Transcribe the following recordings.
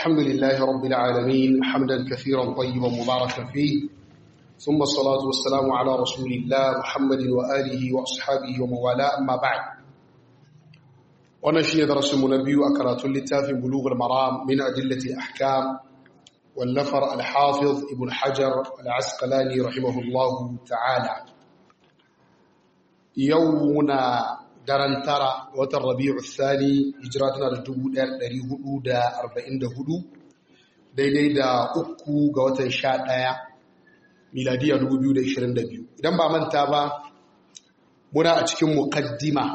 الحمد لله رب العالمين حمدا كثيرا طيبا مباركا فيه ثم الصلاة والسلام على رسول الله محمد وآله وأصحابه وموالاه أما بعد ونشي درس منبي أكرات للتاف بلوغ المرام من أدلة الأحكام والنفر الحافظ ابن حجر العسقلاني رحمه الله تعالى يومنا daren tara watan rabi'u thani hijira tana da 1444 daidai da uku ga watan 11 miladiya 2022 idan ba manta ba muna a cikin muqaddima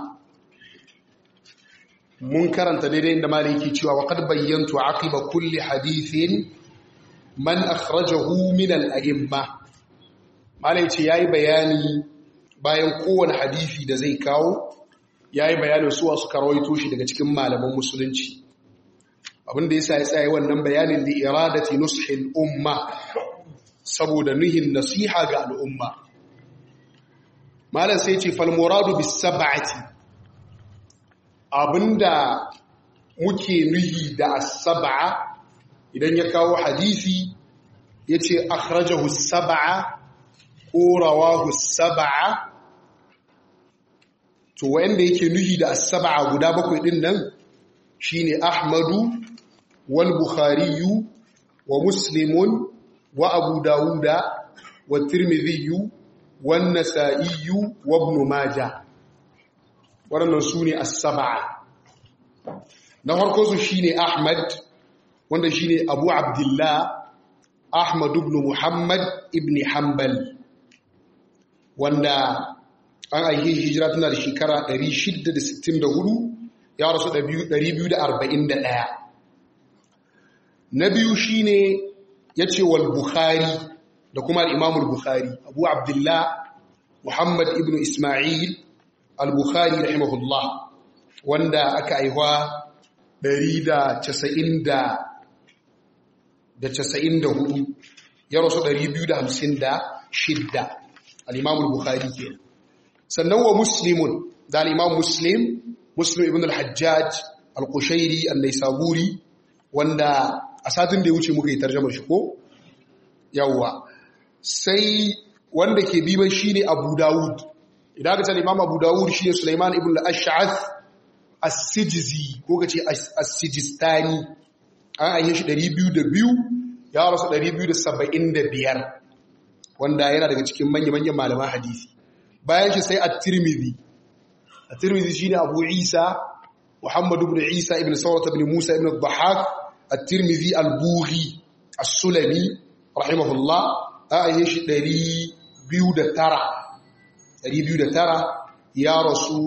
mun karanta daidai inda maliki cewa wa qad bayyantu aqiba kulli hadithin man akhrajahu min al-a'imma malai yayi bayani bayan kowane hadisi da zai kawo ya yi bayanin suwa suka rawaito shi daga cikin malaman musulunci abinda ya sa ya tsaye wannan bayanin da iradati nushin umma saboda nuhin nasiha ga al'umma malam sai ce falmoradu bis sab'ati abinda muke nuhi da as-sab'a idan ya kawo hadisi yace akhrajahu as-sab'a ko rawahu as-sab'a to wanda yake nuhi da as-sab'a guda bakwai din nan shine Ahmadu wal Bukhari wa Muslimun wa Abu Dawuda wa Tirmidhi wa Nasa'i wa Ibn Majah waɗannan sune as-sab'a na farko su shine Ahmad wanda shine Abu Abdullah Ahmad ibn Muhammad ibn Hanbal wanda an aike hijira tana da shekara 664 ya rasu 241 na biyu shine ya ce wal bukhari da kuma al'imamul bukhari abu abdullah muhammad ibn ismail al-bukhari rahimahullah wanda aka aihuwa 194 ya rasu 256 al'imamul bukhari kenan sannan wa muslimun da al'imam muslim muslim ibn al-hajjaj al-kushairi al-naisaburi wanda a satin da ya wuce muka yi tarjamar shi ko yawwa sai wanda ke biban shi ne abu dawud idan aka ce imam abu dawud shi ne suleiman ibn al-ash'ath as-sijizi ko ka ce as-sijistani an ayyar shi 202 ya rasu 275 wanda yana daga cikin manya-manyan malaman hadisi bayan shi sai at-tirmidhi at-tirmidhi shine abu isa muhammad ibn isa ibn sawrat ibn musa ibn al-dhahhak at-tirmidhi al-bughi as-sulami rahimahullah ayi shi 209 209 ya rasu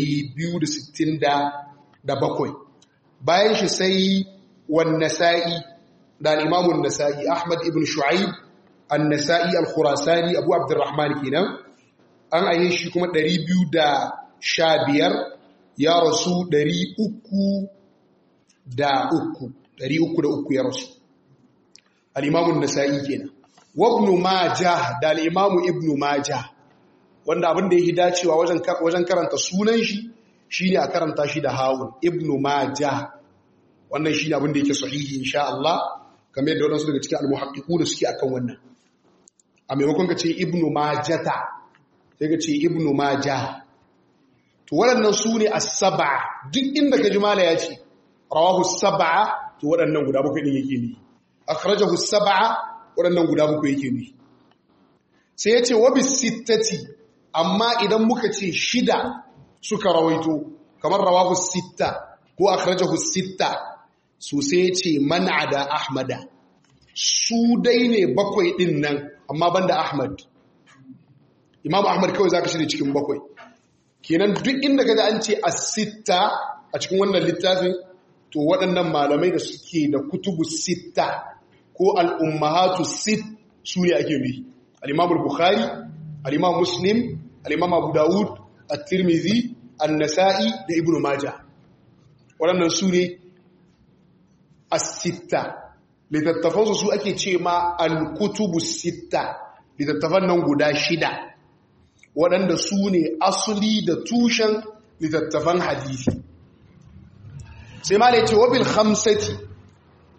267 bayan shi sai wan-nasa'i da al-imam an-nasa'i ahmad ibn shu'aib an-nasa'i al-khurasani abu abdurrahman kenan an aye shi kuma ɗari biyu da sha biyar ya rasu ɗari uku da uku ɗari uku da uku ya rasu al'imamun nasa'i kenan wabnu maja da al'imamu ibnu maja wanda abin da ya yi dacewa wajen karanta sunan shi shi ne a karanta shi da hawun ibnu maja wannan shi ne abin da yake sahihi insha Allah kamar yadda waɗansu daga cikin almuhaƙiƙu da suke akan wannan a maimakon ka ce ibnu majata sai ka ce ibnu maja to waɗannan su ne as-sab'a duk inda ka ji mala ya ce rawahu sab'a to waɗannan guda bakwai din yake ne akhrajahu sab'a waɗannan guda bakwai yake ne sai ya ce wa bis sittati amma idan muka ce shida suka rawaito kamar rawahu sitta ko akhrajahu sitta so sai ya ce man'ada ahmada su dai ne bakwai din nan amma banda ahmad Imam Ahmad kawai zaka shirye cikin bakwai. Kenan duk inda kaga an ce as-sitta a cikin wannan littafin to waɗannan malamai da suke da kutubu sitta ko al-ummahatu sit su ne ake bi. Al-Imam al-Bukhari, al-Imam Muslim, al-Imam Abu Dawud, at-Tirmidhi, an-Nasa'i da Ibn Majah. Waɗannan su ne as-sitta. Littattafansu su ake ce ma al-kutubu sitta. Littattafan nan guda shida. waɗanda su ne asuli da tushen littattafan hadisi sai ma ce wabil hamsati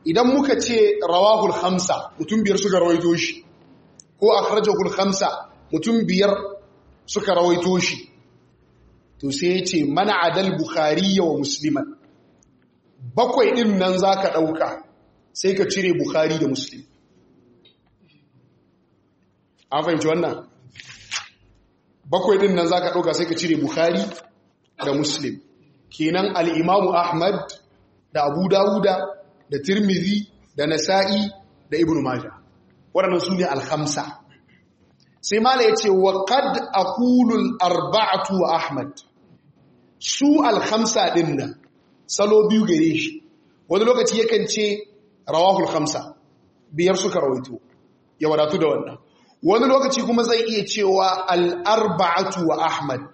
idan muka ce rawahul khamsa mutum biyar suka rawaito shi ko akhrajahul khamsa mutum biyar suka rawaito shi to sai ya ce mana adal bukhari wa musliman bakwai din nan zaka dauka sai ka cire bukhari da muslim an fahimci wannan bakwai din nan zaka dauka sai ka cire bukhari da muslim kenan al-imamu ahmad da abu dawuda da tirmidhi da nasa'i da ibnu majah waɗannan su ne al-khamsa sai mala yace wa qad aqulu al-arba'atu wa ahmad su al-khamsa din nan salo biyu gare shi wani lokaci yakan ce rawahul khamsa biyar suka rawaito ya wadatu da wannan wani lokaci kuma zai iya cewa al-arba'atu wa ahmad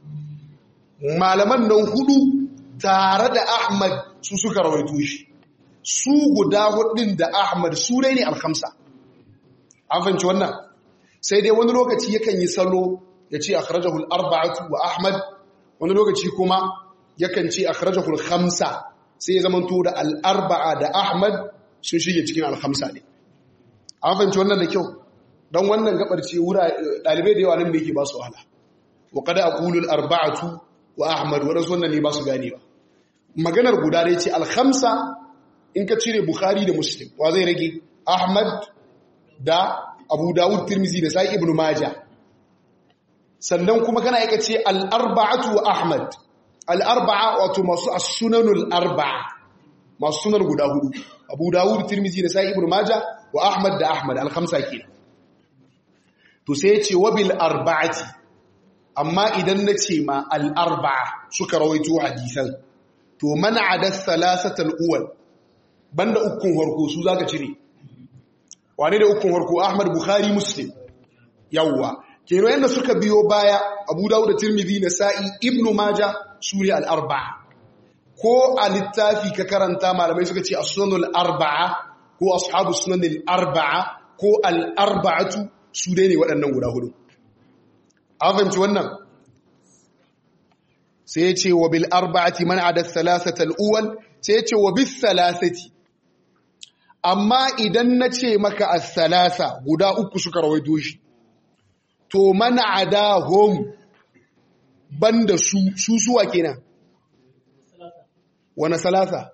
malaman nan hudu tare da ahmad su suka rawaito shi su guda hudun da ahmad su dai ne al-khamsa an fahimci wannan sai dai wani lokaci yakan yi salo ya ce akhrajahu al-arba'atu wa ahmad wani lokaci kuma yakan ce akhrajahu al-khamsa sai ya zamanto da al-arba'a da ahmad sun shige cikin al-khamsa ne an fahimci wannan da kyau dan wannan gabar ce wura dalibai da yawa nan da yake ba su wahala wa qad aqulu al-arba'atu wa ahmad wadansu wannan ne ba su gane ba maganar guda dai ce al-khamsa in ka cire bukhari da muslim wa zai rage ahmad da abu dawud tirmizi da sai ibnu maja sannan kuma kana yaka ce al-arba'atu wa ahmad al-arba'a wato masu as-sunanul arba'a masu sunan guda hudu abu dawud tirmizi da sai ibnu maja wa ahmad da ahmad al-khamsa kenan to sai ya ce wa bil arba'ati amma idan na ce ma al-arba'a suka rawaito hadisan to man'a da thalathatul uwal banda ukun harko su zaka cire wane da ukun harko Ahmad Bukhari Muslim yawwa kero yanda suka biyo baya Abu Dawud da Tirmidhi Nasa'i Ibn Majah suri al-arba'a ko a littafi ka karanta malamai suka ce as-sunanul arba'a ko ashabu sunanil arba'a ko al-arba'atu su dai ne waɗannan guda hudu an fahimci wannan sai ya ce wa bil arba'ati man ada thalathata al-awwal sai ya ce wa bis thalathati amma idan na ce maka as-salasa guda uku suka rawaito shi to man adahum banda su su suwa kenan wana salasa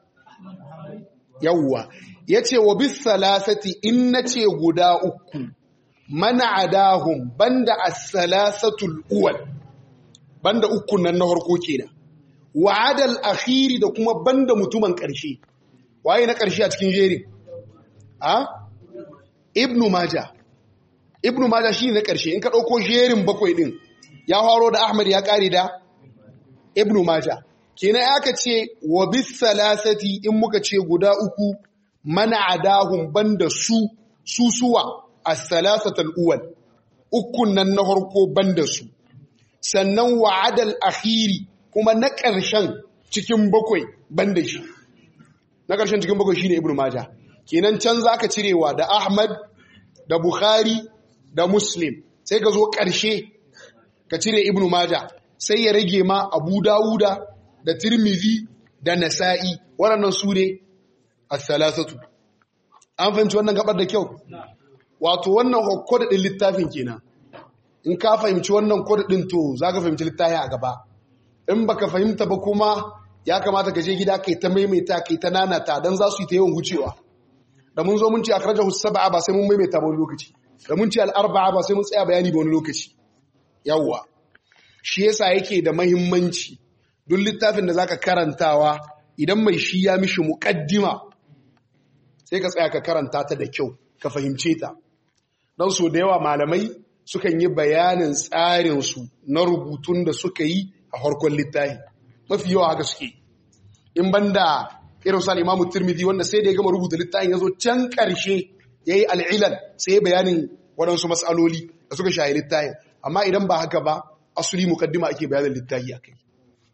yawwa yace wa bis salasati in nace guda uku man adahum banda as-salasatul awwal banda ukun nan na harko kenan wa adal akhiri da kuma banda mutumin ƙarshe waye na ƙarshe a cikin jerin a ibnu maja ibnu maja shi na ƙarshe in ka ɗauko jerin bakwai ɗin ya haro da ahmad ya ƙare da ibnu maja kenan aka ce wa bis salasati in muka ce guda uku mana adahum banda su susuwa as-salasatul uwal ukun nan na harko banda su sannan wa'adal akhiri kuma na ƙarshen cikin bakwai banda shi na ƙarshen cikin bakwai shine ibnu maja kenan can zaka cirewa da ahmad da bukhari da muslim sai ka zo ƙarshe ka cire ibnu maja sai ya rage ma abu dawuda da tirmidhi da nasa'i waɗannan su ne as-salasatu an fahimci wannan gabar da kyau wato wannan hokko da ɗin littafin kenan in ka fahimci wannan kodin to za ka fahimci littafi a gaba in baka fahimta ba kuma ya kamata ka je gida kai ta maimaita kai ta nanata don za su yi ta yawan wucewa da mun zo mun ce akhrajahu sab'a ba sai mun maimaita ba wani lokaci da mun ce al-arba'a ba sai mun tsaya bayani ba wani lokaci yawwa shi yasa yake da mahimmanci duk littafin da zaka karantawa idan mai shi ya mishi muqaddima sai ka tsaya ka karanta ta da kyau ka fahimce ta don so da yawa malamai sukan yi bayanin tsarinsu na rubutun da suka yi a harkon littafi mafi yawa haka suke in banda irin sa imamu turmidi wanda sai da ya gama rubuta littafin ya zo can ƙarshe ya yi al'ilal sai ya bayanin waɗansu matsaloli da suka shahi littafin amma idan ba haka ba asuli mukaddima ake bayanin littafi a kai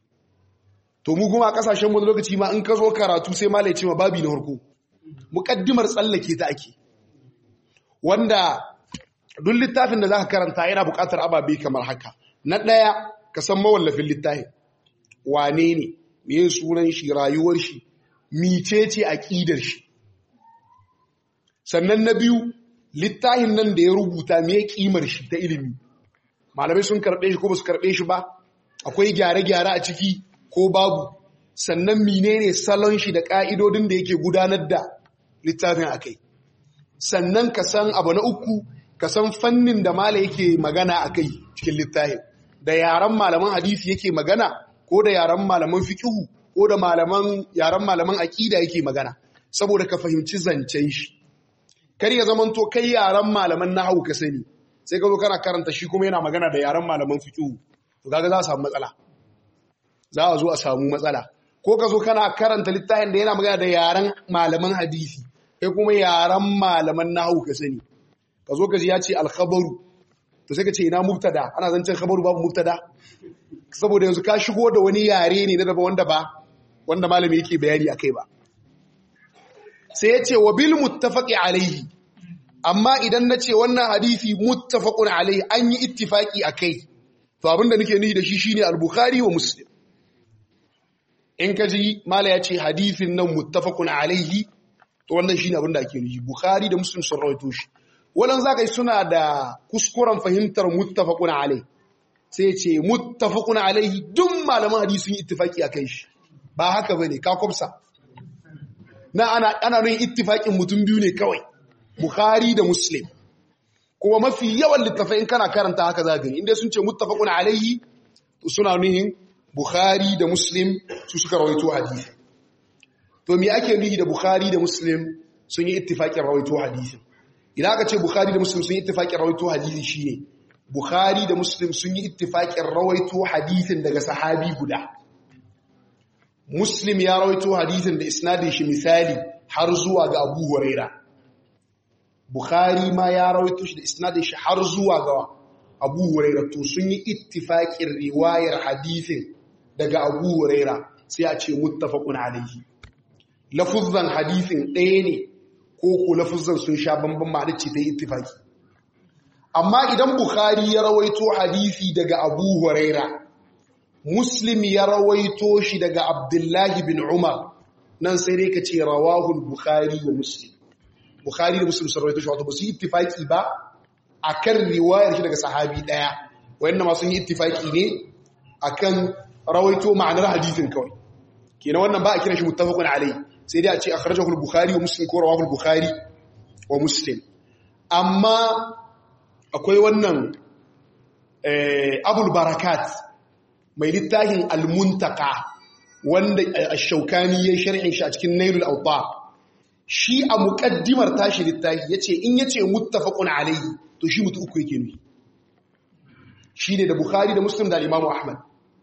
to mu kuma a ƙasashen wani lokaci ma in ka zo karatu sai malai ce ma babi na harko mukaddimar tsallake ta ake wanda duk littafin da za ka karanta yana buƙatar ababe kamar haka na ɗaya ka san mawallafin littafin wane ne me sunan shi rayuwar shi mice ce aƙidar shi sannan na biyu littafin nan da ya rubuta me kimar shi ta ilimi malamai sun karɓe shi ko ba su karɓe shi ba akwai gyare-gyare a ciki ko babu sannan menene salon shi da ƙa'idodin da yake gudanar da littafin a kai sannan ka san abu na uku ka san fannin da mala yake magana a kai cikin littafin da yaren malaman hadisi yake magana ko da yaren malaman fikihu ko da malaman yaren malaman aƙida yake magana saboda ka fahimci zancen shi kar ya zama to kai yaren malaman nahawu ka sani sai ka zo kana karanta shi kuma yana magana da yaren malaman fikihu to kaga za a samu matsala za a zo a samu matsala ko ka zo kana karanta littafin da yana magana da yaren malaman hadisi kai kuma yaren malaman nahawu ka sani ka zo ka ji ya ce alkhabaru to sai ka ce ina mubtada ana zancen khabaru babu mubtada saboda yanzu ka shigo da wani yare ne na daba wanda ba wanda malami yake bayani akai ba sai ya ce wa bil muttafaqi alaihi amma idan na ce wannan hadisi muttafaqun alaihi an yi ittifaqi akai to abinda nake nufi da shi shine al-bukhari wa muslim in ka ji mala ya ce hadisin nan muttafaqun alaihi to wannan shine abinda ake nufi bukhari da muslim sun rawaito shi wannan zaka yi suna da kuskuren fahimtar muttafaqun alaihi sai ya ce muttafaqun alaihi duk malaman hadisi sun yi ittifaqi akai shi ba haka bane ka kwafsa na ana ana nuna ittifaqin mutum biyu ne kawai bukhari da muslim kuma mafi yawan littafai in kana karanta haka za gani inda sun ce muttafaqun alaihi to suna nuhin bukhari da muslim su suka rawaito hadisi to me ake nuhi da bukhari da muslim sun yi ittifaqin rawaito hadisi idan aka ce bukhari da muslim sun yi ittifaqin rawaito hadisi shine bukhari da muslim sun yi ittifaqin rawaito hadisin daga sahabi guda muslim ya rawaito hadisin da isnadin shi misali har zuwa ga abu huraira bukhari ma ya rawaito shi da isnadin shi har zuwa ga abu huraira to sun yi ittifaqin riwayar hadisin daga abu huraira sai a ce muttafaqun alaihi lafuzzan hadisin ɗaya ne ko ko lafuzzan sun sha bamban ma'ana ce ta yi ittifaqi amma idan bukhari ya rawaito hadisi daga abu huraira muslim ya rawaito shi daga abdullahi bin umar nan sai dai ka ce rawahul bukhari wa muslim bukhari da muslim sun rawaito shi wato ba su yi ittifaki ba akan riwayar shi daga sahabi daya wayannan ma sun yi ittifaki ne akan rawaito ma'anar hadisin kawai kenan wannan ba a kiran shi muttafaqun alayhi sai dai a ce akhrajahu al-bukhari wa muslim ko rawahu al-bukhari wa muslim amma akwai wannan eh abul barakat mai littafin al-muntaka wanda ash-shaukani ya sharhin shi a cikin nailul awtar shi a muƙaddimar tashi littafi yace in yace muttafaqun alayhi to shi mutu uku yake nufi shine da bukhari da muslim da imam ahmad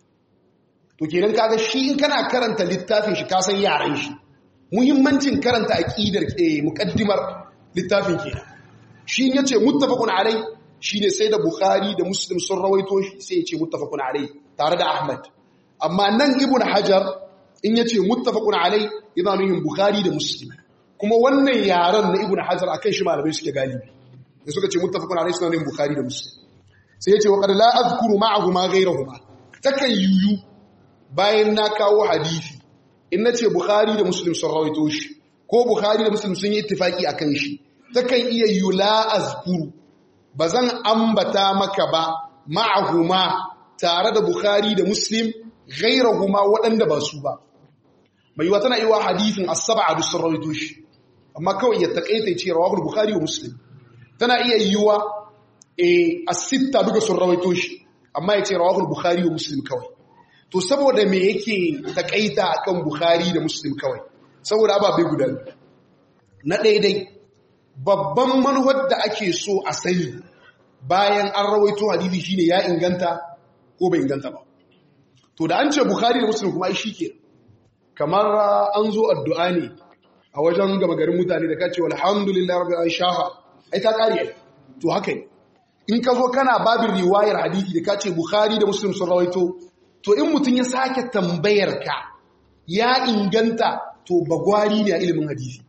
to kenan kaga shi in kana karanta littafin shi ka san yaran shi muhimmancin karanta aqidar ke muƙaddimar littafin kenan shi in yace muttafaqun alayhi shine sai da bukhari da muslim sun rawaito shi sai yace muttafaqun alayhi tare da ahmad amma nan ibn hajar in yace muttafaqun alayhi yana nufin bukhari da muslim kuma wannan yaran na ibn hajar akan shi malamai suke galibi da suka ce muttafaqun alayhi sunan bukhari da muslim sai yace wa qad la azkuru ma'ahu ma ghayrahuma takan yuyu bayan na kawo hadisi in nace bukhari da muslim sun rawaito shi ko bukhari da muslim sun yi ittifaki akan shi takan iya yu la azkuru bazan ambata maka ba ma'ahuma tare da bukhari da muslim ghayrahuma waɗanda ba su ba mai yiwa tana yiwa hadithin as-sab'a da sun rawaito shi amma kawai ya takaita ce rawahul bukhari wa muslim tana iya yiwa eh as-sitta duka sun rawaito shi amma ya ce rawahul bukhari wa muslim kawai to saboda me yake takaita akan bukhari da muslim kawai saboda ababai guda na daidai babban manhaj da ake so a sani bayan an rawaito hadisi shine ya inganta ko bai inganta ba to da an ce bukhari da muslim kuma ai shikenan kamar an zo addu'a ne a wajen gaba garin mutane da kace alhamdulillah rabbil alamin shafa ai ta kare to haka ne in ka zo kana babin riwayar hadisi da kace bukhari da muslim sun rawaito to in mutun ya sake tambayar ka ya inganta to bagwari ne a ilimin hadisi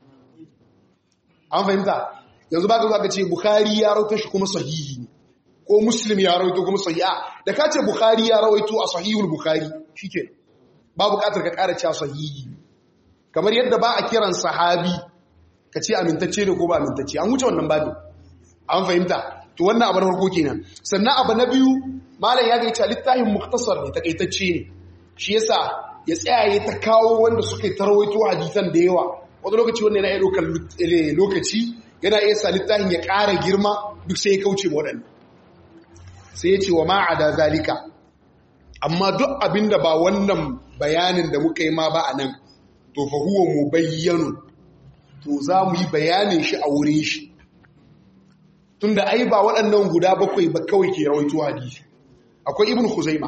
an fahimta yanzu ba ka zo ka ce bukhari ya rawaito shi kuma sahihi ne ko muslim ya rawaito kuma sahiha da kace bukhari ya rawaito a sahihul bukhari shikenan ba buƙatar ka ƙara cewa sahihi kamar yadda ba a kiran sahabi ka ce amintacce ne ko ba amintacce an wuce wannan babin an fahimta to wannan abu na farko kenan sannan abu na biyu malam ya ga littafin muktasar ne takaitacce ne shi yasa ya tsaya ya ta kawo wanda suka yi tarwaito hadisan da yawa wani lokaci wanda yana iya ɗaukar lokaci yana iya sa littafin ya ƙara girma duk sai ya kauce waɗanda sai ya ce wa ma'ada zalika amma duk abin da ba wannan bayanin da muka yi ma ba a nan to fa huwa mu bayyanu to za mu yi bayanin shi a wurin shi tunda ai ba waɗannan guda bakwai ba kawai ke rawaito hadisi akwai ibn khuzaima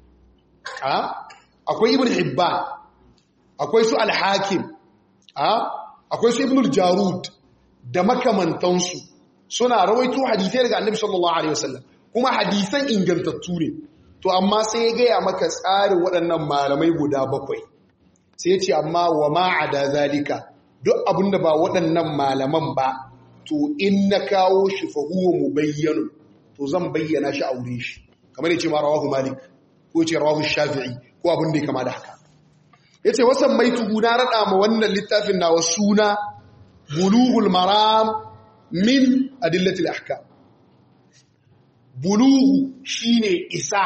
akwai ibn hibban akwai su al-hakim akwai su ibn al-jarud da makamantansu suna rawaito hadisai daga annabi sallallahu alaihi wasallam kuma hadisan ingantattu ne to amma sai ya gaya maka tsarin waɗannan malamai guda bakwai sai ya ce amma wa ma'ada zalika duk abinda ba waɗannan malaman ba to in na kawo shi fa huwa mubayyanu to zan bayyana shi a wurin shi kamar yace ma rawahu malik ko yace rawahu shafi'i ko abin da ya kama da haka yace wasan mai tugu na rada ma wannan littafin nawa suna bulughul maram min adillatil ahkam bulughu shine isa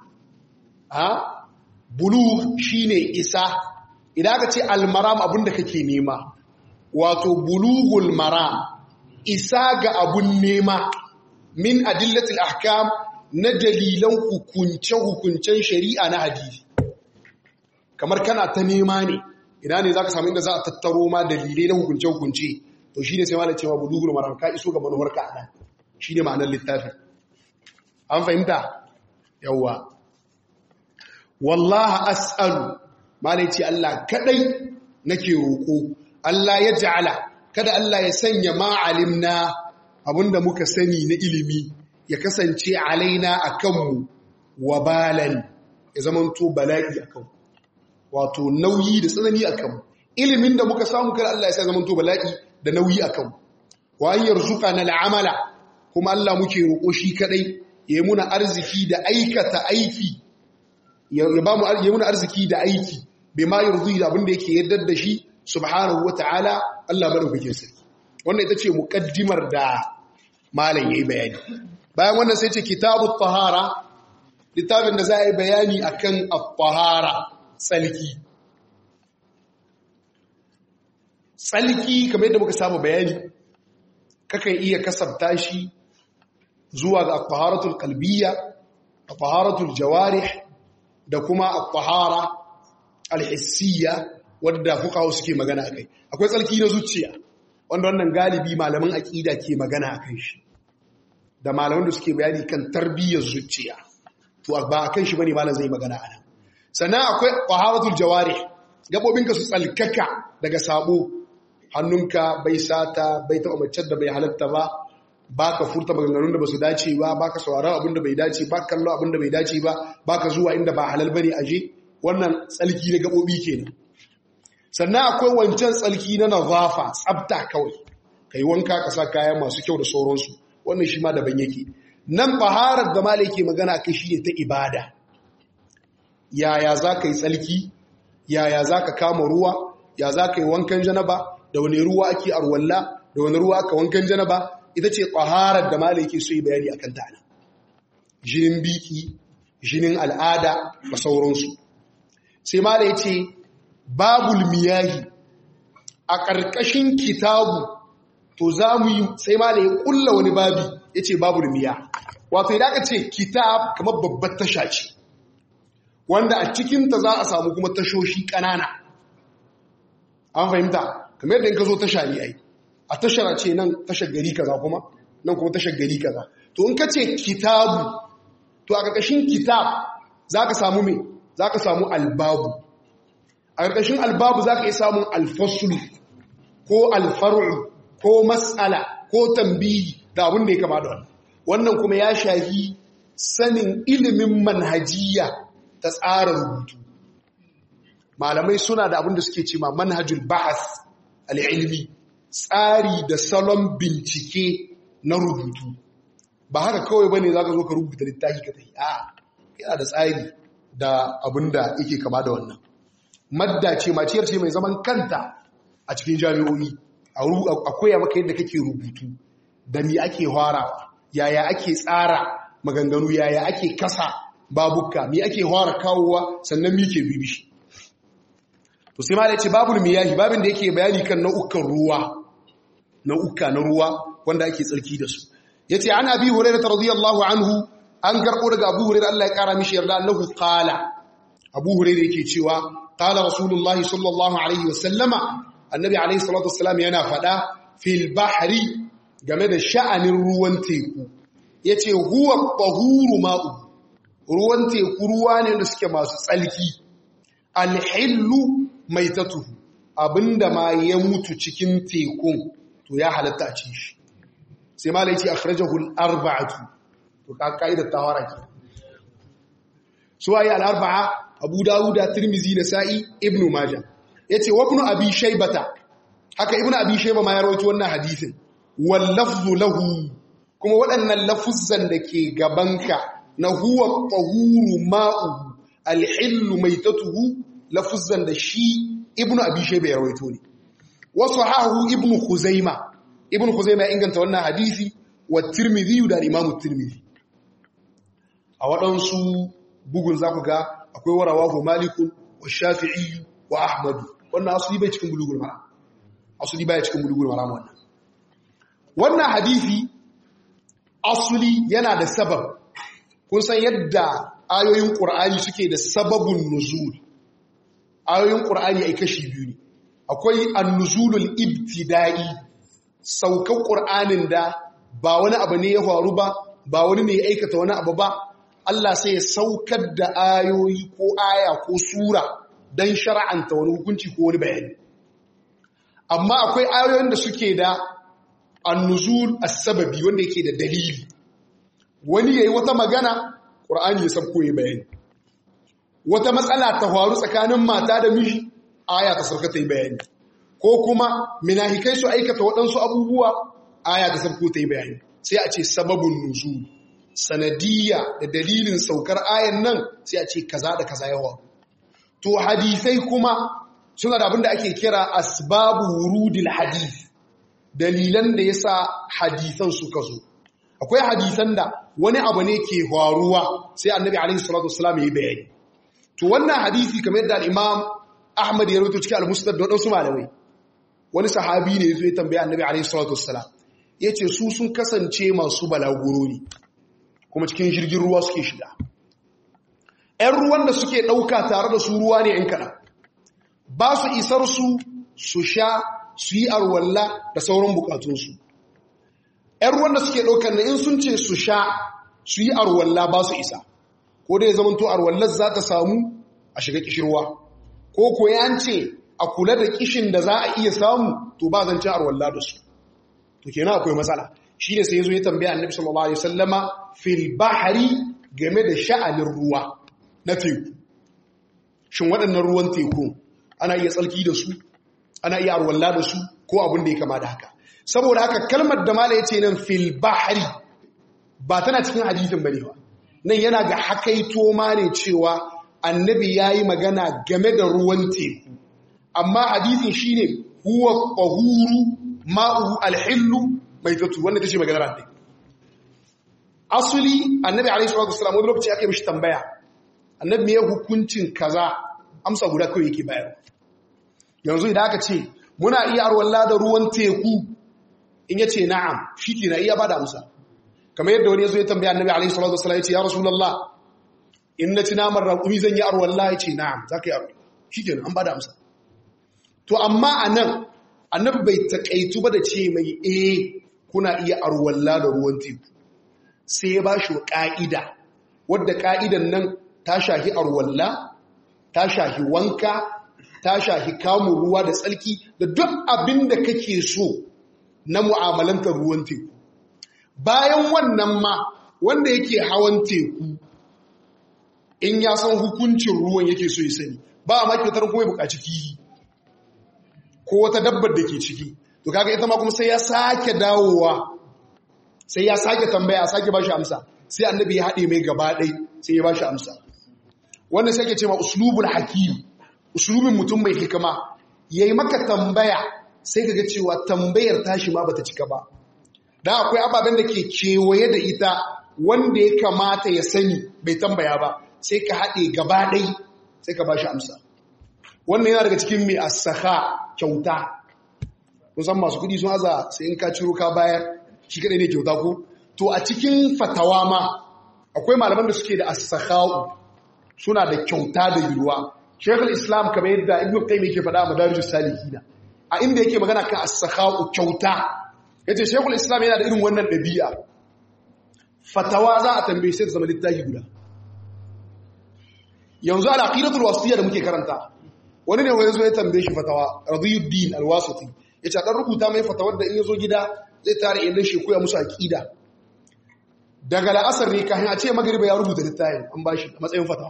ha bulugh shine isa idan ka ce almaram abinda kake nema wato bulughul maram isa ga abun nema min adillatil ahkam na dalilan hukunce-hukuncen shari'a na hadisi kamar kana ta nema ne ina ne za ka samu inda za a tattaro ma dalilai na hukunce-hukunce to shi ne sai ma da cewa bulugul maram ka iso ga manuwarka a nan shi ne ma'anar littafin an fahimta yawwa wallaha as'alu ma da ce Allah kadai nake roƙo Allah ya ja'ala kada Allah ya sanya ma'alimna abinda muka sani na ilimi ya kasance alaina a kanmu wa balan ya zamanto bala'i a kanmu wato nauyi da tsanani a kanmu ilimin da muka samu kada Allah ya sa zamanto bala'i da nauyi a kanmu wa an yarzuka na la'amala kuma Allah muke roƙo shi kadai ya yi muna arziki da aikata aiki ya ba mu ya muna arziki da aiki bai ma yarzu da abin da yake yardar da shi subhanahu wata'ala Allah madaukakin sarki wannan ita ce muqaddimar da malam yayi bayani bayan wannan sai ce kitabut tahara littafin da za a yi bayani akan at-tahara tsalki tsalki kamar yadda muka saba bayani kakan iya kasabta shi zuwa ga at-taharatul qalbiyya at-taharatul jawarih da kuma at-tahara al-hissiyya wadda fuqaha suke magana akai akwai tsalki na zuciya wanda wannan galibi malaman aqida ke magana akan shi da malaman da suke bayani kan tarbiyyar zuciya to ba akan shi bane malam zai magana anan sannan akwai taharatul jawarih gabobinka su tsalkaka daga sabo hannunka bai sata bai taba mace da bai halatta ba baka furta maganganun da basu dace ba baka sauraron abin da bai dace ba kallo abin da bai dace ba baka zuwa inda ba halal bane aje wannan tsalki na gabobi kenan sannan akwai wancan tsalki na nazafa tsabta kawai kai wanka ka sa kaya masu kyau da sauransu wannan shi ma daban yake nan faharar da malai ke magana kai shi ne ta ibada yaya za ka yi tsalki yaya za ka kama ruwa ya za ka yi wankan janaba da wani ruwa ake arwalla da wani ruwa aka wankan janaba ita ce faharar da malai ke so yi bayani akan ta nan jinin biki jinin al'ada da sauransu sai malai ce babul miyahi a ƙarƙashin kitabu to za mu yi sai ma da ya ƙulla wani babi ya ce babul miya wato idan aka ce kitab kamar babbar tasha ce wanda a cikinta za a samu kuma tashoshi ƙanana an fahimta kamar yadda in ka zo tasha ne ai a tashar ce nan tashar gari kaza kuma nan kuma tashar gari kaza to in ka ce kitabu to a ƙarƙashin kitab za ka samu me za ka samu albabu a ƙarƙashin albabu za ka yi samun alfasulu ko alfaru ko matsala ko tambihi da abin da ya kama da wannan wannan kuma ya shahi sanin ilimin manhajiya ta tsara rubutu malamai suna da abin da suke ce ma manhajul bahas al'ilmi tsari da salon bincike na rubutu ba haka kawai bane za ka zo ka rubuta littafi ka tafi a yana da tsari da abin da yake kama da wannan madda ce maciyar ce mai zaman kanta a cikin jami'o'i a koya maka yadda kake rubutu da mi ake harawa yaya ake tsara maganganu yaya ake kasa babuka mi ake hara kawowa sannan mi ke bibishi to sai ma da ce babul miyahi babin da yake bayani kan nau'ukan ruwa nau'uka na ruwa wanda ake tsarki da su yace an abi hurairah radiyallahu anhu an garko daga abu hurairah Allah ya kara mishi yarda annahu qala abu hurairah yake cewa qala rasulullahi sallallahu alaihi wasallama annabi alaihi salatu wassalam yana fada fil bahri game da sha'anin ruwan teku yace huwa tahuru ma'u ruwan teku ruwa ne da suke masu tsalki alhillu maitatuhu abinda ma ya mutu cikin tekun to ya halatta a ci shi sai ma laici akhrajahu al-arba'atu to ka kaida tawara ke su ayi al-arba'a Abu Dawud Tirmidhi Nasa'i Ibn Majah yace wa ibn Abi Shaybata haka Ibn Abi Shayba ma ya rawaito wannan hadisin wal lafzu lahu kuma waɗannan lafuzzan da ke gabanka na huwa tahuru ma'u al-hillu maitatuhu lafuzzan da shi Ibn Abi Shayba ya rawaito ne wasu hahu Ibn Khuzaima Ibn Khuzaima ya inganta wannan hadisi wa Tirmidhi da Imam Tirmidhi a waɗansu bugun za ku ga akwai warawahu malikun wa shafi'i wa ahmadu wannan asuli bai cikin bulugul mara asuli bai cikin bulugul mara wannan wannan hadisi asuli yana da sabab kun san yadda ayoyin qur'ani suke da sababun nuzul ayoyin qur'ani ai kashi biyu ne akwai an-nuzulul ibtida'i saukan qur'anin da ba wani abu ne ya faru ba ba wani ne ya aikata wani abu ba Allah sai ya saukar da ayoyi ko aya ko sura don shara'anta wani hukunci ko wani bayani. Amma akwai ayoyin da suke da annuzul as-sababi wanda yake da dalili. Wani yayi wata magana, Qur'ani ya sabko ya bayani. Wata matsala ta faru tsakanin mata da miji, aya ta sauka ta yi bayani. Ko kuma minahikai su aikata waɗansu abubuwa, aya ta sabko ta yi bayani. Sai a ce sababun nuzul. sanadiyya da dalilin saukar ayan nan sai a ce kaza da kaza yawa to hadisai kuma suna da abin da ake kira asbabu wurudil hadith dalilan da yasa hadisan suka zo akwai hadisan da wani abu ne ke faruwa sai annabi alaihi salatu wassalam ya bayani to wannan hadisi kamar yadda al-imam ahmad ya rawaito cikin al-musnad da wasu malamai wani sahabi ne yazo ya tambaya annabi alaihi salatu wassalam yace su sun kasance masu balaguro ne kuma cikin jirgin ruwa suke shiga ‘yan ruwan da suke ɗauka tare da su ruwa ne ‘yan kaɗan ba su isar su su sha su yi arwalla da sauran bukatunsu ‘yan ruwan da suke ɗaukar na in sun ce su sha su yi arwalla ba su isa ko dai zamanto arwallar za ta samu a shiga kishirwa ko ko ya ce a kula da kishin da za a iya samu to ba zan ci arwalla da su to kenan akwai matsala shi ne sai ya zo ya tambaya annabi sallallahu alaihi wasallama fil bahari game da sha'anin ruwa na teku shin waɗannan ruwan teku ana iya tsalki da su ana iya arwalla da su ko abin da ya kama da haka saboda haka kalmar da mala yace nan fil bahari ba tana cikin hadisin bane ba nan yana ga hakaito ma ne cewa annabi yayi magana game da ruwan teku amma hadisin shine huwa qahuru ma'u alhillu mai tattu wanda ta ce maganar annabi asuli annabi alaihi salatu wasallam wani lokaci aka mishi tambaya annabi me hukuncin kaza amsa guda kawai yake bayar yanzu idan aka ce muna iya arwalla da ruwan teku in yace na'am shike na iya bada amsa kamar yadda wani yazo ya tambaya annabi alaihi salatu wasallam yace ya rasulullah in na ci naman raƙumi zan yi arwalla yace na'am zaka yi arwalla shikenan an bada amsa to amma anan annabi bai takaitu ba da ce mai eh kuna iya arwalla da ruwan teku sai ya ba shi ƙa'ida wadda ƙa'idan nan ta shahi arwalla ta shahi wanka ta shahi kamun ruwa da tsalki da duk abin da kake so na mu'amalantar ruwan teku bayan wannan ma wanda yake hawan teku in ya san hukuncin ruwan yake so ya sani ba a makitar kuma ya buƙaci kihi ko wata dabbar da ke ciki to kaga ita ma kuma sai ya sake dawowa sai ya sake tambaya a sake bashi amsa sai annabi ya haɗe mai gaba ɗai sai ya bashi amsa wannan sai ke ce ma uslubul hakim uslubin mutum mai hikima yayi maka tambaya sai kaga cewa tambayar tashi ma bata cika ba dan akwai ababen da ke kewaye da ita wanda ya kamata ya sani bai tambaya ba sai ka haɗe gaba ɗai sai ka bashi amsa wannan yana daga cikin mai asaka kyauta kusan masu kudi sun aza sai in ka ciro ka bayar shi kadai ne kyauta ko to a cikin fatawa ma akwai malaman da suke da as-sakha'u suna da kyauta da yulwa Sheikhul Islam kamar yadda Ibn Qayyim yake faɗa a Madarijus Salihin a inda yake magana kan as-sakha'u kyauta yace Sheikhul Islam yana da irin wannan dabi'a fatawa za a tambaye sai zama littafi guda yanzu al-aqidatul wasitiyya da muke karanta wani ne wani zo ya tambaye shi fatawa radiyuddin al-wasiti yace dan rubuta mai fatawar da in yazo gida zai tare inda shi koya musu aqida daga la'asar ne kafin a ce magriba ya rubuta littafin an bashi a matsayin fatawa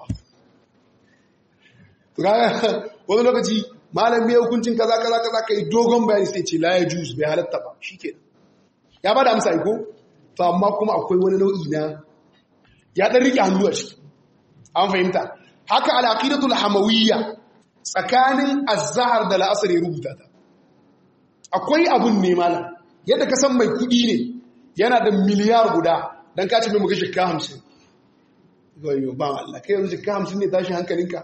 wani lokaci malam bai hukuncin kaza kaza kaza kai dogon bayani sai ce la ya juz bai halatta ba shikenan ya bada amsa ko to amma kuma akwai wani nau'i na ya dan rike hannu a ciki an fahimta haka al-aqidatul hamawiyya tsakanin azhar da la'asar ya rubuta ta akwai abun ne malam yadda ka san mai kudi ne yana da miliyar guda dan ka ci mai muka shikka 50 goyo ba Allah kai yanzu shikka 50 ne tashi hankalinka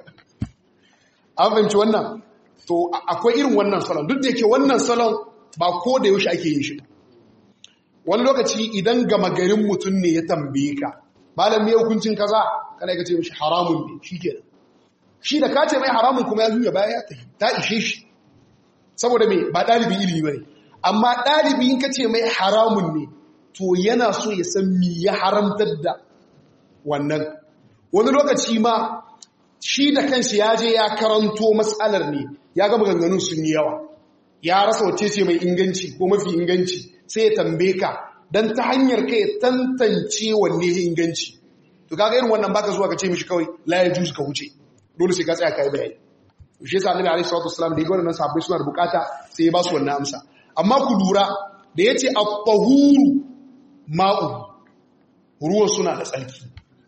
an fahimci wannan to akwai irin wannan salon duk da yake wannan salon ba ko da yaushe ake yin shi wani lokaci idan gama garin mutum ne ya tambaye ka malam me hukuncin kaza kana ka ce mishi haramun ne shikenan shi da ka ce mai haramun kuma ya juya baya ya tafi ta ishe shi saboda me ba ɗalibin ilimi bane amma ɗalibi in ka ce mai haramun ne to yana so ya san me ya haramtar da wannan wani lokaci ma shi da kanshi ya je ya karanto matsalar ne ya ga maganganun sun yi yawa ya rasa wace ce mai inganci ko mafi inganci sai ya tambaye ka don ta hanyar kai tantance wanne ya inganci to kaga irin wannan baka zuwa ka ce mishi kawai la ya juz ka wuce dole sai ka tsaya kai bayani to shi yasa annabi alaihi salatu wasallam da ya gwada nan sahabbai suna da bukata sai ya ba su wannan amsa amma ku lura da yace at-tahuru ma'u ruwan suna da tsarki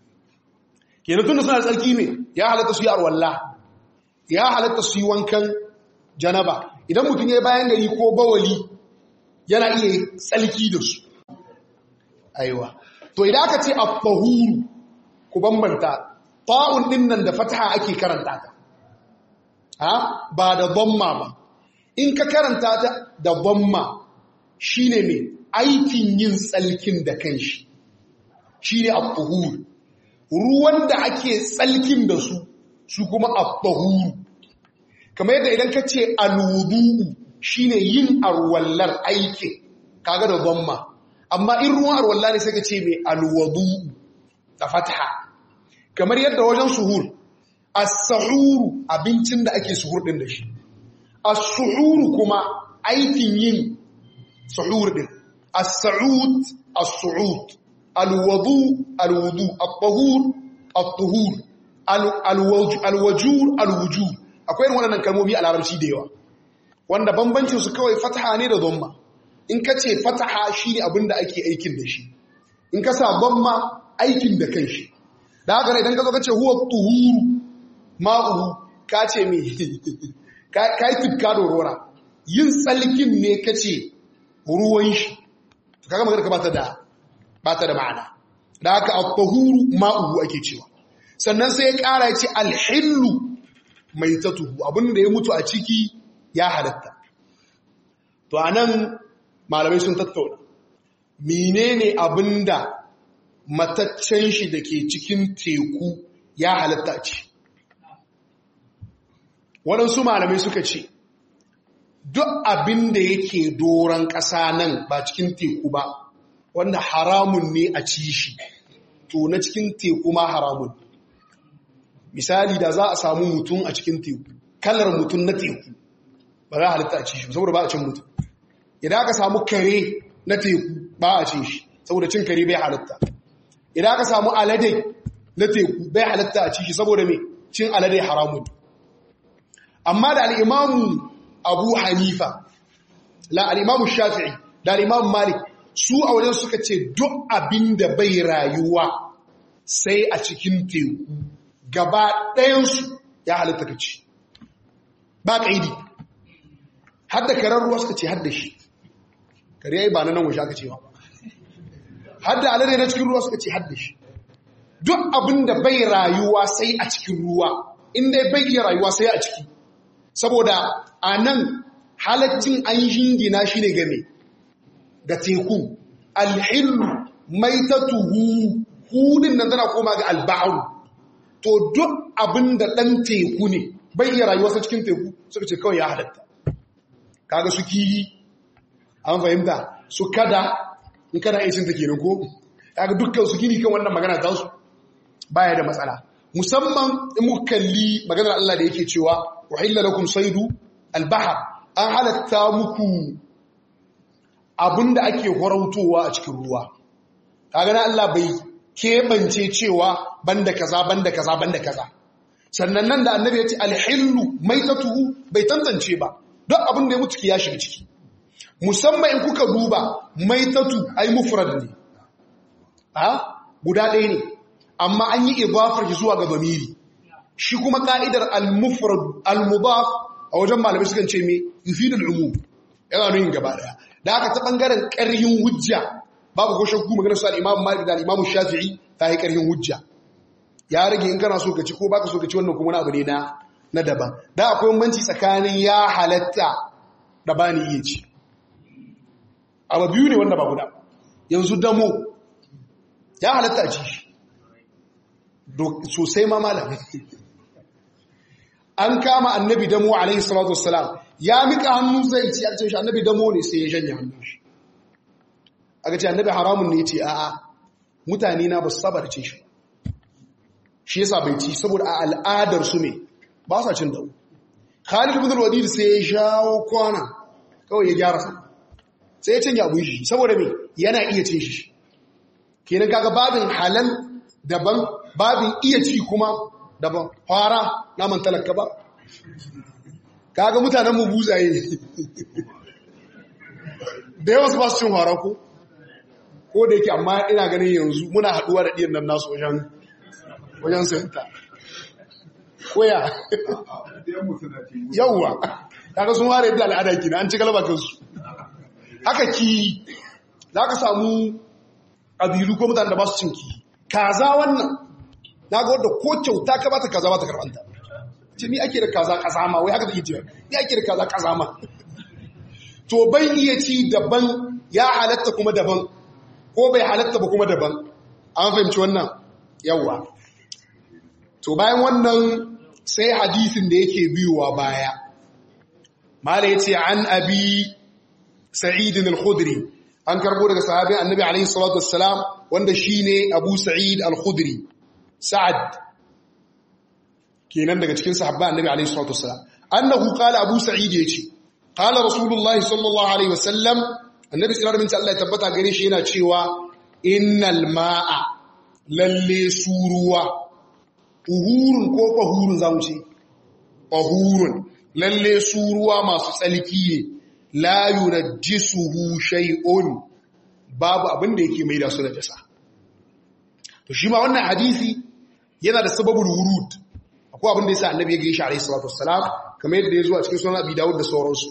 kenan tunda suna da tsarki ne ya halatta su yi arwalla ya halatta su yi wankan janaba idan mutum ya bayan gari ko bawali yana iya tsalki da su aiwa to idan aka ce at-tahuru ku bambanta ta'un din nan da fataha ake karanta ta ha ba da dhamma ba in ka karanta ta da dhamma shine me aikin yin tsalkin da kanshi shine at-tahuru ruwan da ake tsalkin da su su kuma at-tahuru kamar yadda idan ka ce al-wudu'u shine yin arwallar aikin kaga da dhamma amma in ruwan arwalla ne sai ka ce mai al-wudu'u da fatha kamar yadda wajen suhur as-suhuru abincin da ake suhur din da shi as-suhuru kuma aikin yin suhur din as-su'ud as-su'ud al-wudu al-wudu at-tahur at-tuhur al-wajur al-wujur akwai irin waɗannan kalmomi a larabci da yawa wanda bambancin su kawai fataha ne da dhamma in ka ce fataha shine abin da ake aikin da shi in ka sa dhamma aikin da kanshi da haka idan ka zo ka ce huwa tuhuru ma'uhu ka ce me ka yi tufka da rora yin tsalkin ne ka ce ruwan shi kaga magana ka bata da bata da ma'ana da haka at-tahuru ma'uhu ake cewa sannan sai ya kara ya ce alhillu mai tatuhu abinda ya mutu a ciki ya halatta to anan malamai sun tattauna menene abinda mataccen shi da ke cikin teku ya halatta ce waɗansu malamai suka ce duk abinda yake doron ƙasa nan ba cikin teku ba wanda haramun ne a ci shi to na cikin teku ma haramun misali da za a samu mutum a cikin teku kalar mutum na teku ba za a halitta a ci shi saboda ba a cin mutum idan aka samu kare na teku ba a cin shi saboda cin kare bai halitta idan aka samu alade na teku bai halitta a ci shi saboda mai cin alade haramun amma da al'imamu abu hanifa la al'imamu shafi'i da al'imamu malik su a wajen suka ce duk abin da bai rayuwa sai a cikin teku gaba ɗayansu ya halitta ka ci ba ƙaidi hadda karar ruwa suka ce hadda shi kare yayi ba na nan waje aka ce ba hadda alade na cikin ruwa suka ce hadda shi duk abin da bai rayuwa sai a cikin ruwa inda bai iya rayuwa sai a ciki saboda a nan halaccin an jingina shi ne game ga teku alhillu maitatuhu hudin nan tana koma ga albaharu to duk abin da ɗan teku ne bai iya rayuwa sai cikin teku suka ce kawai ya halatta kaga su kiyi an fahimta su kada in kada aisin ta kenan ko kaga dukkan su gini kan wannan magana ta su baya da matsala musamman in muka kalli maganar Allah da yake cewa uhilla lakum saydu albahar an halatta muku abinda ake horautowa a cikin ruwa kaga na Allah bai kebance cewa banda kaza banda kaza banda kaza sannan nan da annabi ya ce alhillu maitatuhu bai tantance ba duk abin da ya mutu ya shiga ciki musamman in kuka duba maitatu ai mufrad ne ha guda ɗaya ne amma an yi idafar shi zuwa ga zamiri shi kuma ka'idar al-mufrad al-mudaf a wajen malamai sukan ce me yufidul umum yana nuna gaba daya da aka ta bangaren ƙarhin hujja babu ko shakku maganar su al-imam Malik da al-imam Shafi'i ta yi ƙarhin hujja ya rage in kana so ka ci ko baka so ka ci wannan kuma wani abu ne na na daban da akwai bambanci tsakanin ya halatta da bani iya ci abu biyu ne wanda ba guda yanzu damo ya halatta a ci shi sosai ma malam an kama annabi damo alaihi salatu wassalam ya mika hannu zai ci a ce shi annabi damo ne sai ya janye hannun shi aka ce annabi haramun ne ya ce a'a mutane na ba su saba da ce shi shi yasa bai ci saboda a al'adar su ne ba sa cin dawo Khalid ibn al-Walid sai ya shawo kwana kawai ya gyara sa sai ya canja abun shi saboda me yana iya cin shi kenan kaga babin halal daban babin iya ci kuma daban fara naman talaka ba kaga mutanen mu buzaye da yawa su ba su cin fara ko ko da yake amma ina ganin yanzu muna haduwa da ɗiyan nan nasu wajen wajen sayanta koya yauwa kaga sun ware da al'ada kina an ci galaba kansu haka ki za ka samu ƙabilu ko mutane da ba su cin ki kaza wannan na ga wadda ko kyauta ka bata kaza bata karbanta ce ni ake da kaza kazama wai haka take cewa ni ake da kaza kazama to bai iya ci daban ya halatta kuma daban ko bai halatta ba kuma daban an fahimci wannan yawa to bayan wannan sai hadisin da yake biyowa baya mala yace an abi sa'id al-khudri an karbo daga sahabin annabi alaihi salatu wassalam wanda shine abu sa'id al-khudri sa'ad kenan daga cikin sahabban annabi alaihi salatu wassalam annahu qala abu sa'id yace qala rasulullahi sallallahu alaihi wasallam annabi sallallahu alaihi wasallam Allah ya tabbata gare shi yana cewa innal ma'a lalle suruwa uhurun ko fahurun zamu ce fahurun lalle suruwa masu tsalki ne la yunajjisuhu shay'un babu abin da yake mai da su da jasa to shi ma wannan hadisi yana da sababul wurud akwai abin da yasa annabi ya gaishe alayhi salatu wassalam kamar yadda ya zo a cikin sunan abi dawud da sauransu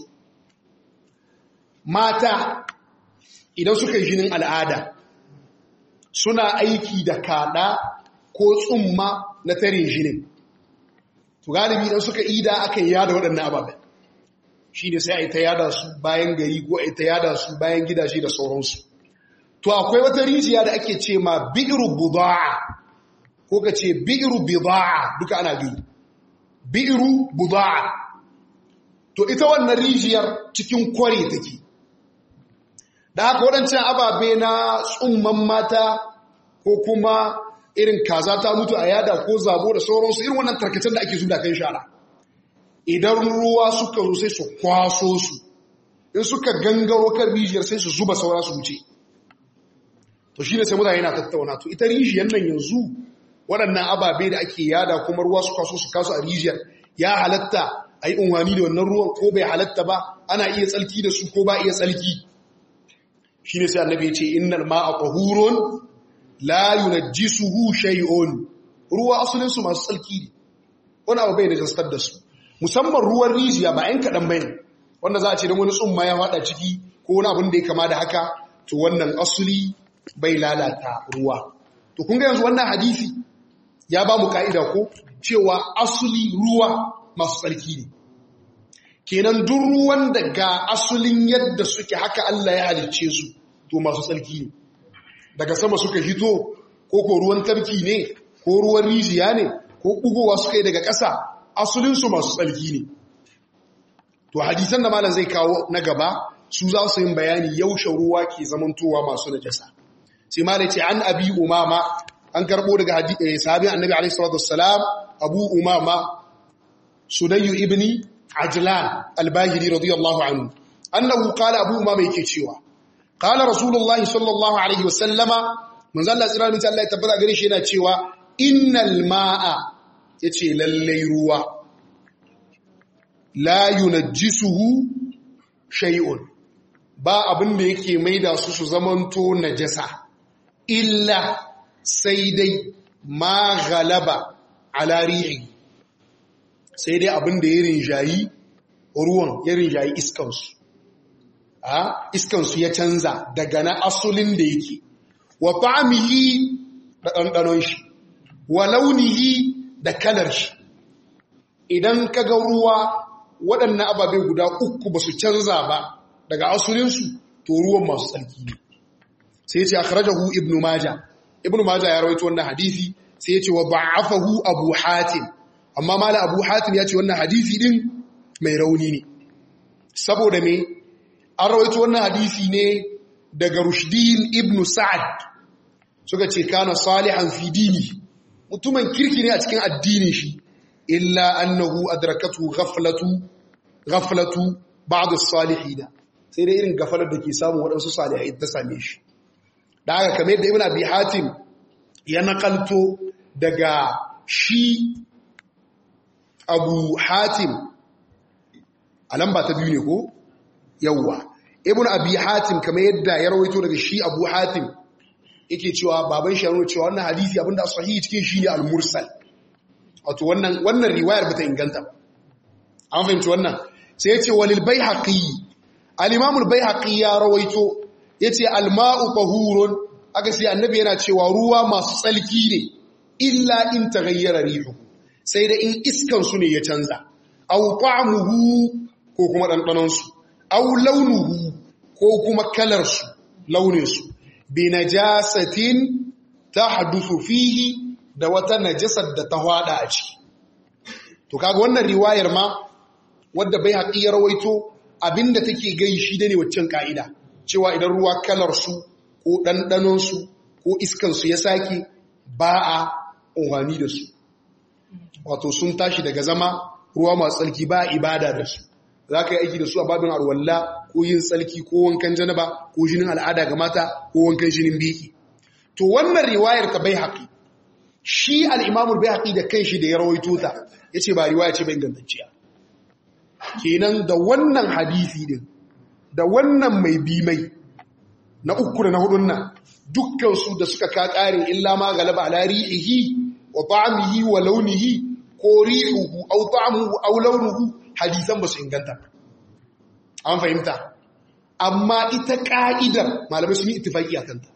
mata idan suka yi jinin al'ada suna aiki da kada ko tsumma na tare jinin to galibi idan suka ida aka yi yada waɗannan ababen shi ne sai a yi ta yada su bayan gari ko a yi ta yada su bayan gidaje da sauransu to akwai wata rijiya da ake ce ma bi'iru buda'a ko ka ce bi'iru bida'a duka ana biyu bi'iru buda'a to ita wannan rijiyar cikin kware take da haka waɗancan ababe na tsumman mata ko kuma irin kaza ta mutu a yada ko zabo da sauransu irin wannan tarkacen da ake zuda kan shara idan ruwa suka zo sai su kwaso su in suka gangaro kan rijiyar sai su zuba saura su wuce to shi ne sai mutane na tattauna to ita rijiyar nan yanzu waɗannan ababe da ake yada kuma ruwa su kwaso su kasu a rijiyar ya halatta a yi unwani da wannan ruwan ko bai halatta ba ana iya tsalki da su ko ba iya tsalki shi ne sai annabi ya ce innal ma'a tahurun la yunajjisuhu shay'un ruwa asalin su masu tsalki ne wani abu bai najastar da su musamman ruwan rijiya ba ‘yan kaɗan bai wanda za a ce don wani tsumma ya fada ciki ko wani abin da ya kama da haka to wannan asuli bai lalata ruwa to kun ga yanzu wannan hadisi ya ba mu ka'ida ko cewa asuli ruwa masu tsarki ne kenan duk ruwan da ga asulin yadda suke haka Allah ya halicce su to masu tsarki ne daga sama suka hito ko ko ruwan tarki ne ko ruwan rijiya ne ko bugowa suka yi daga ƙasa asulinsu masu tsarki ne to hadisan da malam zai kawo na gaba su za su yin bayani yaushe ruwa ke zamantowa masu najasa sai malam ce an abi umama an karbo daga sahabin annabi alaihi salatu wassalam abu umama sudayyu ibni ajlan al-bahili radiyallahu anhu annahu qala abu umama yake cewa qala rasulullahi sallallahu alaihi wasallama manzo Allah tsira mutum Allah ya tabbata gare shi yana cewa innal ma'a yace lallai ruwa la yunajjisuhu shay'un ba abin da yake maida su su zamanto najasa illa sai dai ma galaba ala rihi sai dai abin da ya rinjayi ruwan ya rinjayi iskansu a iskansu ya canza daga na asulin da yake wa ta'amihi da ɗanɗanon shi wa launihi da kalar shi idan ka ga ruwa waɗannan ababe guda uku ba su canza ba daga asulinsu to ruwan masu tsarki ne sai ce akhrajahu ibnu maja ibnu maja ya rawaito wannan hadisi sai ya ce wa ba'afahu abu hatim amma mala abu hatim ya ce wannan hadisi din mai rauni ne saboda me an rawaito wannan hadisi ne daga rushdin ibnu sa'ad suka ce kana salihan fi dini mutumin kirki ne a cikin addinin shi illa annahu adrakatu ghaflatu ghaflatu ba'd as-salihin sai dai irin gafalar da ke samu waɗansu salihai ta same shi da haka kamar da ibn abi hatim ya nakalto daga shi abu hatim a lamba ta biyu ne ko yawwa ibn abi hatim kamar yadda ya rawaito daga shi abu hatim yake cewa baban shi ya nuna cewa wannan hadisi abinda sahihi cikin shi ne al-mursal wato wannan wannan riwayar bata inganta ba an fahimci wannan sai yace walil baihaqi al-imam al-baihaqi ya rawaito yace al-ma'u tahurun aka sai annabi yana cewa ruwa masu tsalki ne illa in taghayyara rihu sai da in iskan su ne ya canza aw ta'muhu ko kuma dandanon su aw launuhu ko kuma kalar su launin su bi najasatin tahdusu fihi da wata najasar da ta hwada a ciki to kaga wannan riwayar ma wadda bai haƙi ya rawaito abinda take gai shi da ne waccan ka'ida cewa idan ruwa kalar su ko ɗanɗanon su ko iskan su ya sake ba a umarni da su wato sun tashi daga zama ruwa masu tsarki ba a ibada da su za ka yi aiki da su a babin arwalla ko yin tsarki ko wankan janaba ko jinin al'ada ga mata ko wankan jinin biki to wannan riwayar ta bai haƙi shi al'imamul bai haƙi da kan shi da ya rawaito ta ya ce ba riwaya ce bai ingantacciya kenan da wannan hadisi din da wannan mai bi mai na uku da na hudun nan dukkansu da suka ka ƙarin illa ma galaba ala ri'ihi wa ta'amihi wa launihi ko ri'uhu au ta'amuhu au launuhu hadisan ba su inganta an fahimta amma ita ka'idar malamai sun yi ittifaki a kanta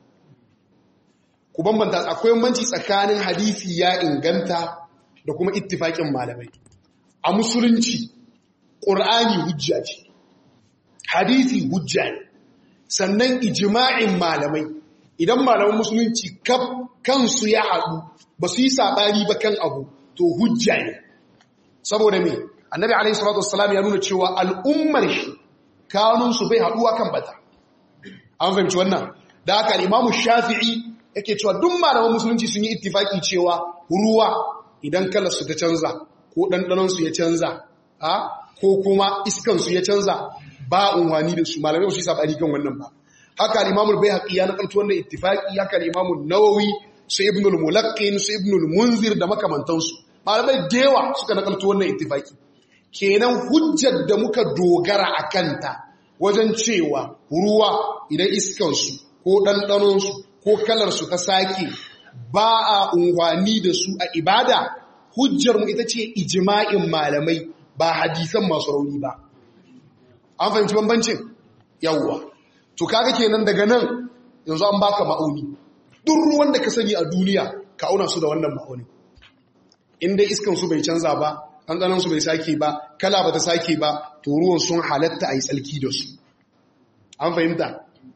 ku bambanta akwai banci tsakanin hadisi ya inganta da kuma ittifakin malamai a musulunci ƙur'ani hujja ce hadisi hujja ne sannan ijima'in malamai idan malaman musulunci kansu ya haɗu ba su yi saɓani ba kan abu to hujja ne saboda me annabi alaihi salatu wassalam ya nuna cewa al'ummar shi kanunsu bai haɗuwa kan bata an fahimci wannan da haka imamu shafi'i yake cewa duk malaman musulunci sun yi ittifaki cewa ruwa idan kalarsu ta canza ko ɗanɗanonsu ya canza ko kuma iskansu ya canza ba unwani da su malamai su yi saɓani kan wannan ba haka al'imamul bai haƙi ya naƙalci wannan ittifaki haka al'imamul nawawi su ibnul mulaqqin su ibnul munzir da makamantansu malamai da yawa suka naƙalci wannan ittifaki kenan hujjar da muka dogara a kanta wajen cewa ruwa idan iskansu ko ɗanɗanonsu ko kalarsu ta sake ba a unwani da su a ibada hujjarmu ita ce ijima'in malamai ba hadisan masu rauni ba an fahimci bambancin yawwa to kaga kenan daga nan yanzu an baka ma'auni duk ruwan da ka sani a duniya ka auna su da wannan ma'auni inda iskan su bai canza ba ɗanɗanon su bai sake ba kala ba ta sake ba to ruwan sun halatta a yi tsalki da su an fahimta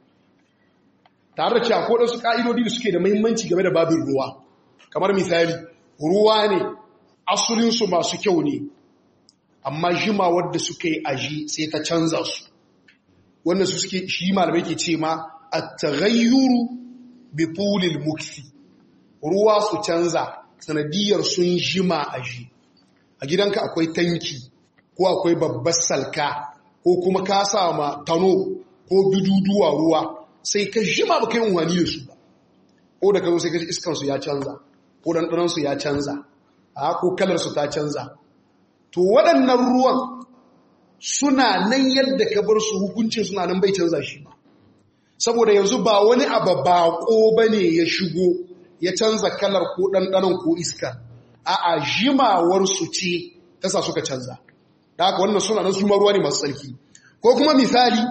tare da cewa ko su ƙa'idodi da suke da mahimmanci game da babin ruwa kamar misali ruwa ne asulinsu masu kyau ne amma jimawar da suka yi aji sai ta canza su wanda su suke shi malamai ke ce ma a tagayyuru bi tulil mukfi ruwa su canza sanadiyar sun jima aji a gidanka akwai tanki ko akwai babbar salka ko kuma ka sama tano ko biduduwa ruwa sai ka jima ba kai unwani da su ba ko da ka zo sai ka ji iskansu ya canza ko ɗanɗanansu ya canza a ko kalarsu ta canza to waɗannan ruwan suna nan yadda ka bar su hukuncin suna nan bai canza shi ba saboda yanzu ba wani abu baƙo ba ne ya shigo ya canza kalar ko ɗanɗanon ko iska a jimawarsu ce ta sa suka canza da haka wannan suna nan suma ruwa ne masu tsarki ko kuma misali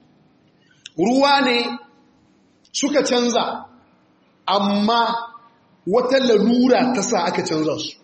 ruwa ne suka canza amma wata lalura ta sa aka canza su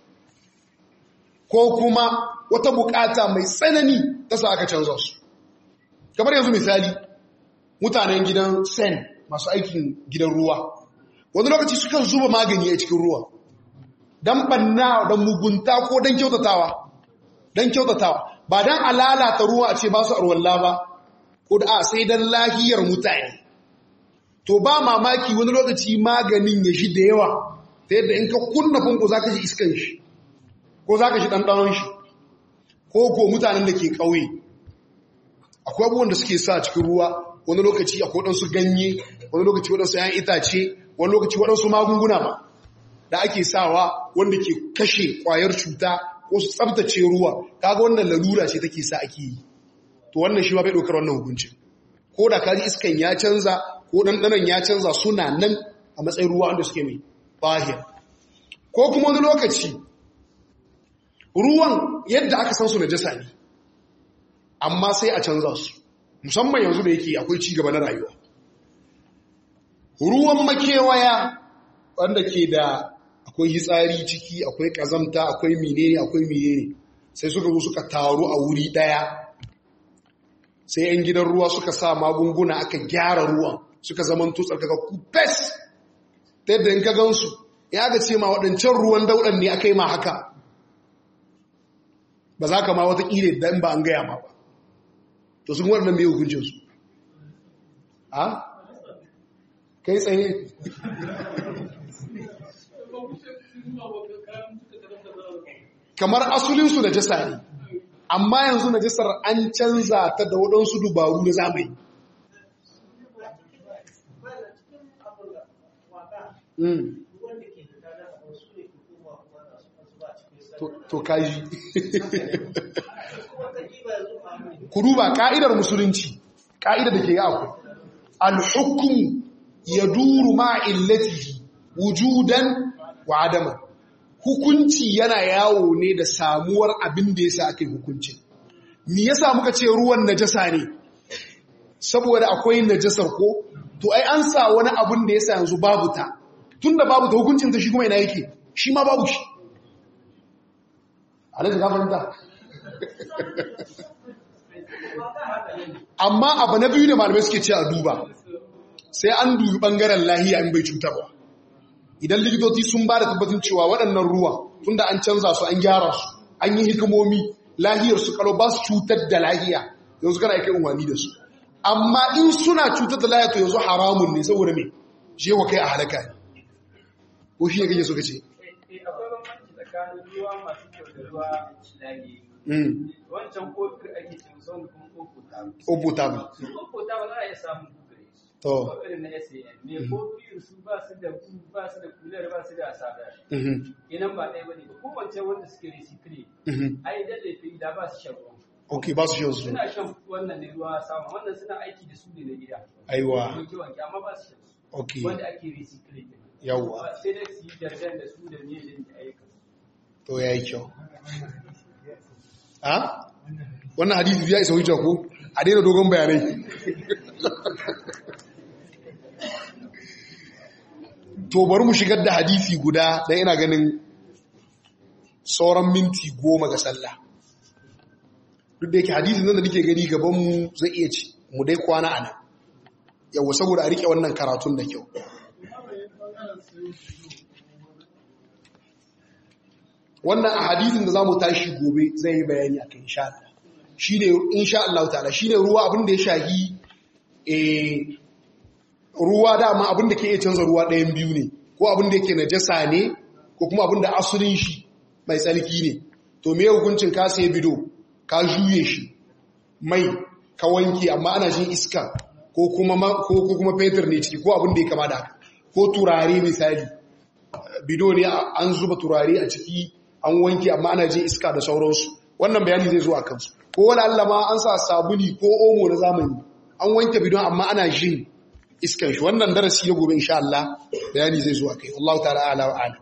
ko kuma wata bukata mai tsanani ta sa aka canza su kamar yanzu misali mutanen gidan sen masu aikin gidan ruwa wani lokaci sukan zuba magani a cikin ruwa don banna da mugunta ko don kyautatawa don kyautatawa ba don alalata ruwa a ce ba su arwalla ba ko da a sai don lahiyar mutane to ba mamaki wani lokaci maganin ya shi da yawa ta yadda in ka kunna fanko za ka ji iskan shi ko za ka shi ɗanɗanon shi ko ko mutanen da ke ƙauye akwai abubuwan da suke sa cikin ruwa wani lokaci akwai waɗansu ganye wani lokaci waɗansu ‘yan itace wani lokaci waɗansu magunguna ba da ake sawa wanda ke kashe ƙwayar cuta ko su tsabtace ruwa kaga wannan lalura ce take sa ake yi to wannan shi ma bai ɗaukar wannan hukuncin ko da kaji iskan ya canza ko ɗanɗanon ya canza suna nan a matsayin ruwa wanda suke mai bahir ko kuma wani lokaci ruwan yadda aka san su na jasa ne amma sai a canza su musamman yanzu da yake akwai cigaba na rayuwa ruwan makewaya wanda ke da akwai hitsari ciki akwai kazamta akwai menene akwai menene sai suka zo suka taru a wuri daya sai 'yan gidan ruwa suka sa magunguna aka gyara ruwan suka zaman tutsar kaga kupes ta yadda in ka gansu ya ga ce ma waɗancan ruwan dauɗan ne aka yi ma haka ba za ka ma wata ƙire da in ba an gaya ma ba to sun waɗannan mai hukuncinsu a kai tsaye kamar asulinsu na jasa ne amma yanzu na jasar an canza ta da waɗansu dubaru na zamani to kaji ku duba ka'idar musulunci ka'idar da ke akwai al-hukum yaduru ma illatihi wujudan wa adama hukunci yana yawo ne da samuwar abin da yasa aka yi hukuncin me yasa muka ce ruwan najasa ne saboda akwai najasar ko to ai an sa wani abin da yasa yanzu babu ta tunda babu ta hukuncin ta shi kuma ina yake shi ma babu shi alaji ka fahimta amma abu na biyu da malamai suke ce a duba sai an dubi bangaren lahiya in bai cutarwa idan likitoci sun ba da tabbatin cewa waɗannan ruwa tunda an canza su an gyara su an yi hikimomi lahiyar su kalo ba su cutar da lahiya yanzu kana kai unwani da su amma in suna cutar da lahiya to yanzu haramun ne saboda me je wa kai a halaka ne ko shi ne kake so ka ce akwai bambanci tsakanin ruwa masu kyau da ruwa lahi wancan kofir ake cin son kuma kofo ta Obo tabu. su kofo ta ba za a iya samun kufure To. ko irin na SAN me kofir su ba su da ku ba su da kular ba su da asada Mhm. kenan ba ɗaya bane ba ko wancan wanda suke recycle Mhm. ai da laifi da ba su shan ruwa Ok, ba su shan su. suna shan wannan ne ruwa samu wannan suna aiki da su ne na gida Aiwa. wanke wanke amma ba su shan su Ok. wanda ake recycle kenan Yawwa. Ba sai dai su yi jargan da su da ne da ayyukan su To ya yi kyau. Ha? Wannan hadisi ya isa hujja ko? a daina dogon bayanai to bari mu shigar da hadisi guda dan ina ganin sauran minti goma ga sallah duk da yake hadisin nan da nake gani gaban mu zai iya ci mu dai kwana ana yawa saboda a rike wannan karatun da kyau wannan a hadisin da za mu tashi gobe zai yi bayani a kan insha Allah shi ne insha Allah ta'ala shi ne ruwa abin da ya shahi ruwa dama abin da ke iya canza ruwa ɗayan biyu ne ko abin da yake najasa ne ko kuma abin da asulin shi mai tsarki ne to me hukuncin ka sai bido ka juye shi mai ka wanke amma ana jin iska ko kuma ko kuma fetur ne ciki ko abin da ya kama da haka ko turare misali bido ne an zuba turare a ciki an wanke amma ana jin iska da sauransu wannan bayani zai zo a kansu ko wani Allah ma an sa sabuni ko omo na zamani an wanke bidon amma ana jin iskan shi wannan darasi na gobe insha Allah bayani zai zo a kai Allah ta'ala ala wa ala